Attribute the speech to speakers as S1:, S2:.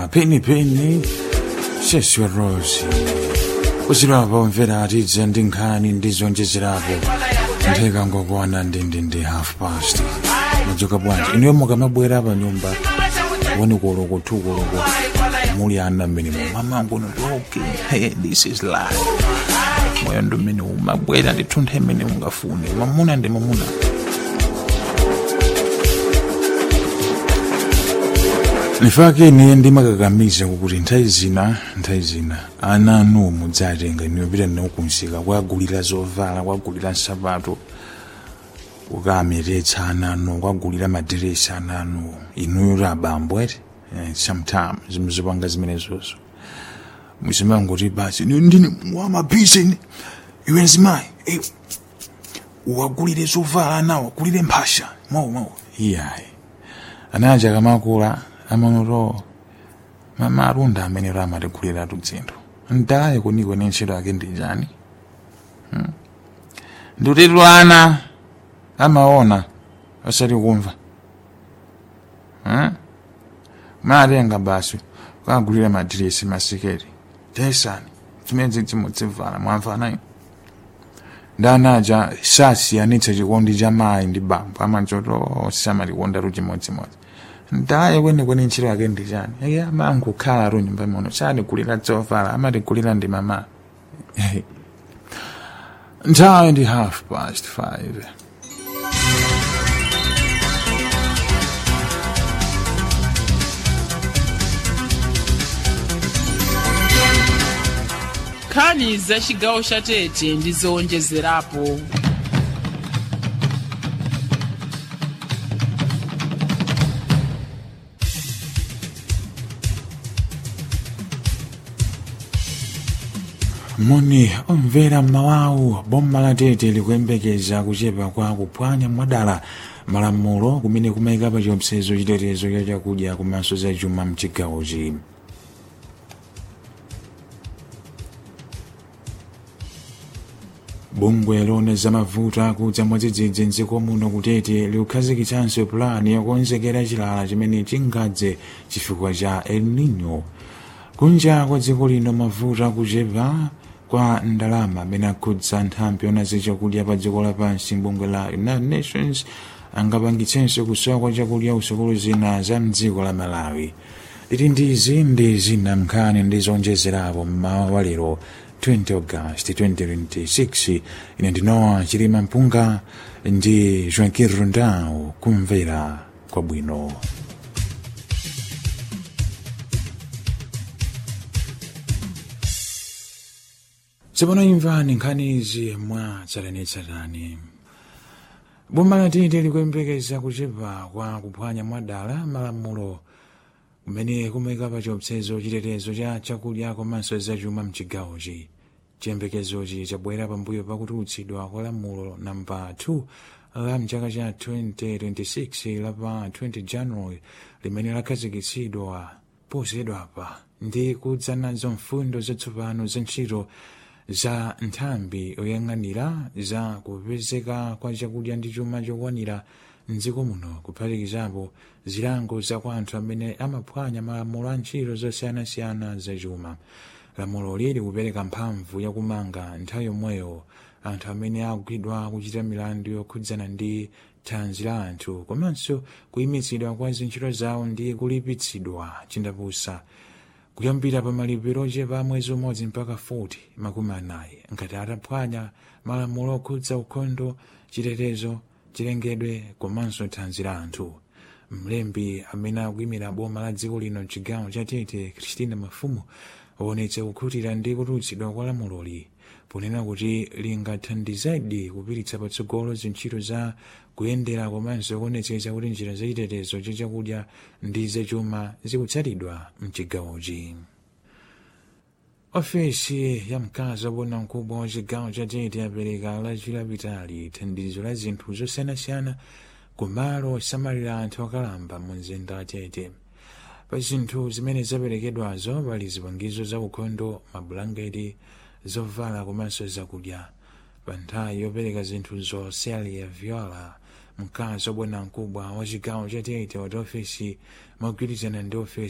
S1: kuimba penipeni seswe rosi kuzilapo mvera atidze ndi nkhani ndi zonjezerapo ntheka ngokwana ndindindi half past madzoka bwanji inuyo mukamabwera pa nyumba woni koloko two koloko muli ana mmene mamangu notoke hey, this is life moyo ndi mmene umabwera ndithunthe mmene ungafune mamuna ndi mamuna nifake ine ndimakakamiza kuti nthawi zina nthawi zina ana anu mudzatenga iniyo pita nawo kunsika kwagulira zovala kwagulira nsapato kukameretsa ana anu kwagulira madiresi ana anu inuyo abambo eti eh, sometime zimwe zopanga zimenezozo muzimangoti basi "Ine ndine wamabhisi ine iwe nzimayi eh, uwagulire zovala anawo agulire mphasha mawu mawu iyayi anaja kamakula amanoto mama arunda amene ramatiguliratu dzinthu ndalaye kunikwe ni ntchito yake ndi chani hmm? ndutitu ana amaona asati kumva hmm? matenga basi kagulira madiresi masiketi tesani chimene chimudzivala mwamvanayo ndanaja sasiyanitsa chikondi cha mayi ndi bambo amachoto samatikonda chimodzimodzi ndaye kwenikweni ntchito yake ndi chani ake amangokhala tu nyumba muno satigulira zovala amatigulira ndi mama nthawi ndi half past five
S2: nkhani za chigawo cha tete ndi zowonjezerapo
S1: moni omvera mawawu boma la tete likuyembekeza kuchepa kwa kuphwanya mwadala malamulo kumene kumayika pa chiopsezo chitetezo cha chakudya komanso za chuma mchigawochi bungwe lone zamavuto akudza mwadzidzidzi mdziko muno kutete likukhazikitsanso pulani yokonzekera chilala chimene chingadze chifukwa cha el nino kunja kwa dziko lino mavuto akuchepa kwa ndalama amene akhudza nthambi yona zachakudya pa dziko lapansi bungwe la united nations angapangitsenso kusowa kwa chakudya usukulu zina za mdziko la malawi titi ndizi ndi zina mnkhani ndi zonjezerapo mmawa wa lero 20 august 2026 ine ndinowa chilima mpunga ndi joaquin rundau kumvera kwabwino tsopano imvani nkhani izi mwa tsatanetsatane boma la tete likuyembekeza kuchepa kwa kuphwanya mwadala malamulo kumene kumayika pa chiopsezo chitetezo cha chakudya komanso zachuma mchigawochi chiyembekezochi chabwera pambuyo pakutulutsidwa kwa lamulo namba 2 la mchaka cha 2026 la pa 20 january limene lakhazikitsidwa posachedwapa ndi kudza nazo mfundo zatsopano za ntchito za nthambi oyang'anira za kupezeka kwa chakudya ndi chuma chokwanira mdziko muno kuphatikizapo zilango za kwa anthu amene amaphwanya malamulo a ntchito zosiyanasiyana zachuma lamulo lili kupereka mphamvu yakumanga nthawi yomweyo anthu amene akugwidwa kuchita milandu yokhudzana ndi thanzi la anthu komanso kuyimitsidwa kwa zintchito zawo ndi kulipitsidwa chindapusa kuyambira pa malipiro ochepa mwezi umodzi mpaka 40 makumi anayi ngati ataphwanya malamulo okhudza ukhondo chitetezo chilengedwe komanso thanzi la anthu mlembi amene akuyimira boma la dziko lino mchigawo cha tete christina mafumu waonetsa kukhutira ndi kutulutsidwa kwa lamuloli ponena kuti lingathandizadi kupititsa patsogolo zintchito za kuyendera komanso kuonetsetsa kuti njira zachitetezo cha chakudya ndi zachuma zikutsatidwa mchigawochi ofesi ya mkazi wabwana mkubwa wa chigawo cha tete yapereka lachilapitali thandizo la zinthu zosiyanasiyana kumalo osamalira anthu akalamba mu mzinda wa tete pa zinthu zimene zaperekedwazo pali zipangizo za ukhondo mabulangeti zovala komanso zakudya pa nthawi yopereka zinthu zoselia viola mkazi wabwana mkubwa wa chigawo cha tete wati ofesi mogwirizana ndi ofesi